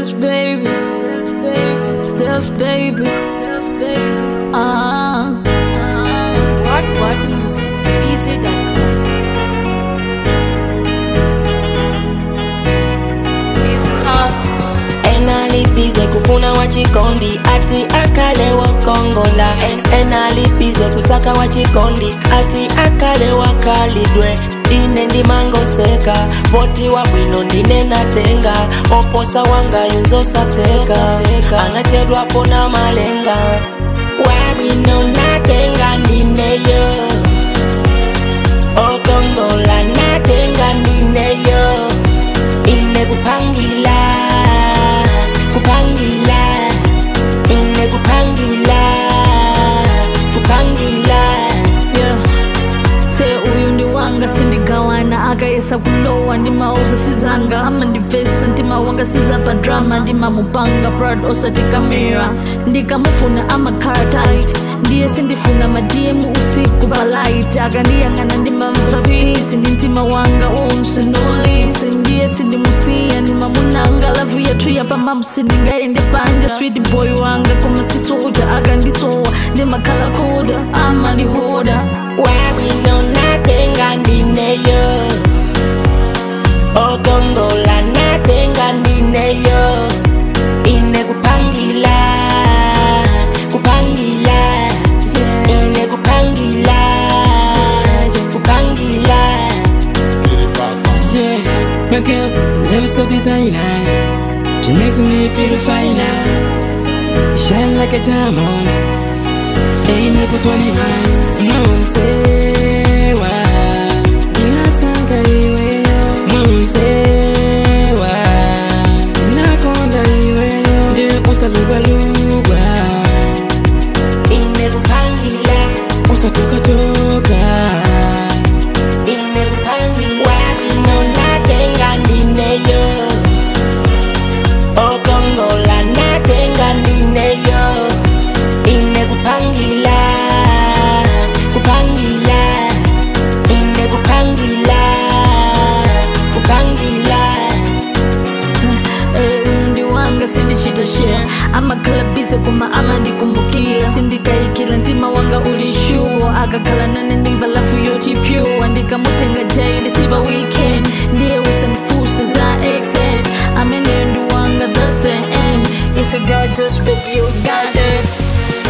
Steps baby, steps baby, steps baby, steps baby. Ah, ah. What What Music BZ.com. It's called enalipize kufuna wachikondi ati akale wakongola En- enalipize kusaka wachikondi ati akale wakalidwe ine ndimangoseka poti wa bwino ndine natenga oposa wanga yunzosateka anachedwapo na malenga wabwino natenga ndineyo okongola natenga ndineyo ine kupangila kupangila ine kupangila kupangila yeah. se uyu ndi wanga sindigawana akayesa kulowa ndimauza sizanga ama ndivesa ndimawanga sizapa drama ndimamupanga prad osati kamera ndikamufuna amakhala tight ndiye sindifuna madm usiku palight akandiyang'ana ndimamva pisi ndi mtima wanga umsinolisi ndiye sindimusiya ndimamunanga lavu yathu yapamamsi ndingayende panja sweet boy wanga koma sisoja akandisowa ndimakhala khoda ama ndihoda wabwino natenga ndineyo okongola natenga ndineyo ine kupangila kupangila ine kupangila kupangila Yeah, my girl, love so designer. She makes me feel finer. Shine like a diamond. Ain't it but one man? Monsewa. Inasanga iweyo. Monsewa. Inakonda iweyo. Ndiye usalubalugwa. ine kupangila Usatoka toka. ine kupangila wabwino natenga ndineyo okongola natenga ndineyo ine kupangila kupangila ine kupangila kupangila Eh, ndi wanga sindichita share amakhala bize koma amandikumbukira sindikayikira mtima wanga uli shuwo akakhala nane ndimva lafu yoti pure ndikamutenga daily siva weekend ndiye usandifusa za exit ameneyo ndi wanga that's the end if you got this baby you got it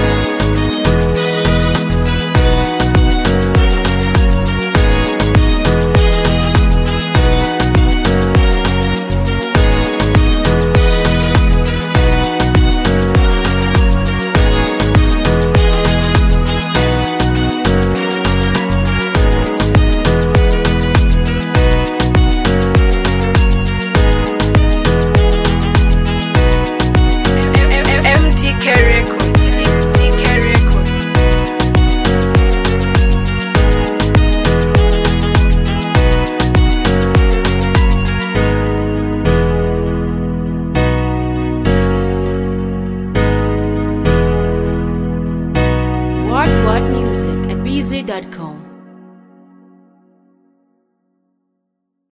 MTK Records. TK Records. What What Music at BZ.com.